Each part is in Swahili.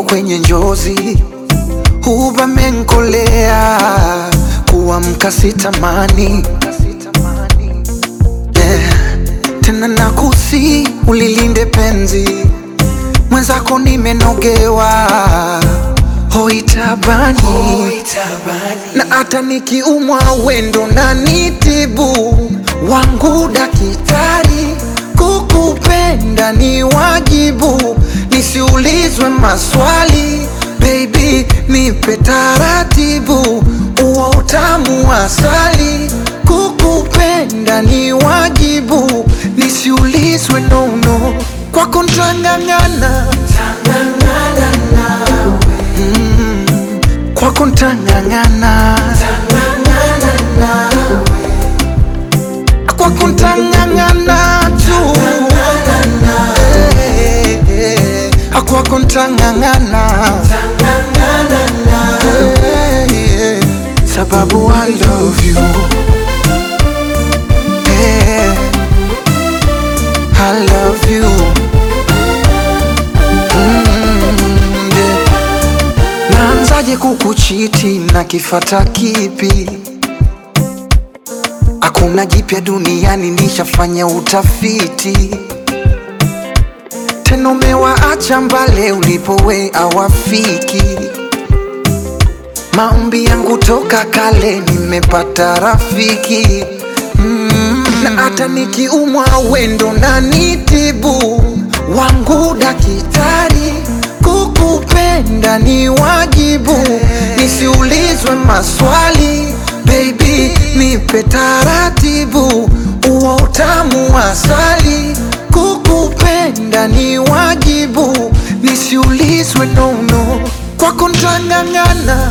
kwenye njozi, huba menkolea, kuamka sitamani yeah. Tena nakusi ulilinde penzi mwenzako, nimenogewa hoitabani na hata nikiumwa wendo na nitibu wangu dakitari, kukupenda ni wajibu, nisiulizwe maswali baby, nipe taratibu, uo utamu wa asali, kukupenda ni wajibu, nisiulizwe nono, kwako ntang'ang'ana kwako ntang'ang'ana kwako ntang'ang'ana tu Eh, eh, eh. kwako ntang'ang'ana Eh, eh. sababu I love you Eh, I love you Mm, yeah. Naanzaje kukuchiti na kifata kipi? Hakuna jipya duniani, nishafanya utafiti. Tena umewaacha mbale ulipowe awafiki. Maombi yangu toka kale, nimepata rafiki mm. Na hata nikiumwa wendo na nitibu wangu dakitari, kukupenda ni wajibu, nisiulizwe maswali baby, nipe taratibu, uo utamu wa asali, kukupenda ni wajibu, nisiulizwe nono, kwako ntang'ang'ana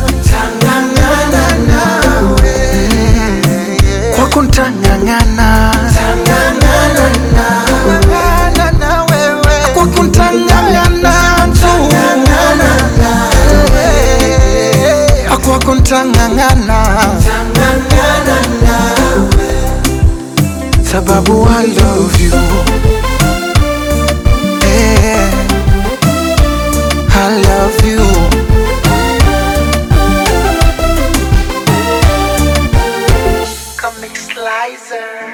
kwako ntang'ang'ana kwako ntang'ang'ana tu kwako ntang'ang'ana sababu I love you Eh, I love you Comic Slicer